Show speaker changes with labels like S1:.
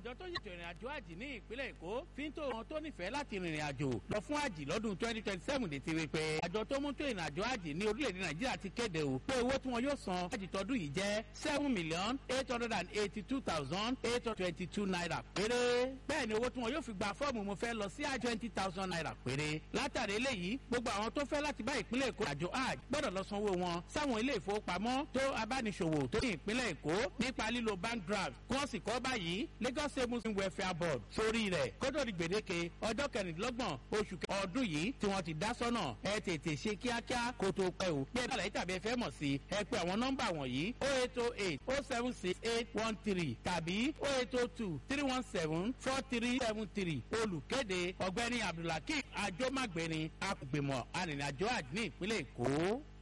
S1: àjọ tó ṣètò ìrìn àjò àjì ní ìpínlẹ̀ èkó fi ń tó wọn tó nífẹ̀ẹ́ láti rìnrìn àjò lọ fún àjì lọ́dún twenty twenty seven létí rí pé àjọ tó mú tó ìrìn àjò àjì ní orílẹ̀-èdè nàìjíríà ti kéde o pé owó tí wọn yóò san àjì tọdún yìí jẹ́ seven million eight hundred and eighty two thousand eight hundred twenty two naira péré bẹ́ẹ̀ ni owó tí wọn yóò fi gba fọ́ọ̀mù mo fẹ́ lọ sí àjọ twenty thousand naira péré látàrí eléyìí gbogbo àwọn tó fẹ́ láti bá ìpínlẹ̀ èkó àjò àjì gbọ́dọ̀ lọ sanwó wọn sáwọn ilé ìfowópamọ́ tó abániṣòwò tó ní ìpínlẹ̀ èkó nípa lílo bank draft kí wọ́n sì kọ́ báyìí lagos state muslim welfare board sórí rẹ̀ kótó di gbèdéke ọjọ́ kẹrìndínlọ́gbọ̀n oṣù ọdún yìí tí wọ́n ti dá sọ́nà ẹ tètè ṣe kíákíá kó tó pẹ́ o bí ẹ bá láyé tàbí ẹ fẹ́ mọ̀ sí ẹ pé àwọn nọ́mbà wọ̀nyí o eight o eight o seven six eight one three tàbí o eight o two three one seven four three seven three olùkéde ọ̀gbẹ́ni abdulhakeem ajomagbeni akùgbìmọ̀ arìnrìnàjò àjò ní ìpínlẹ̀ èkó.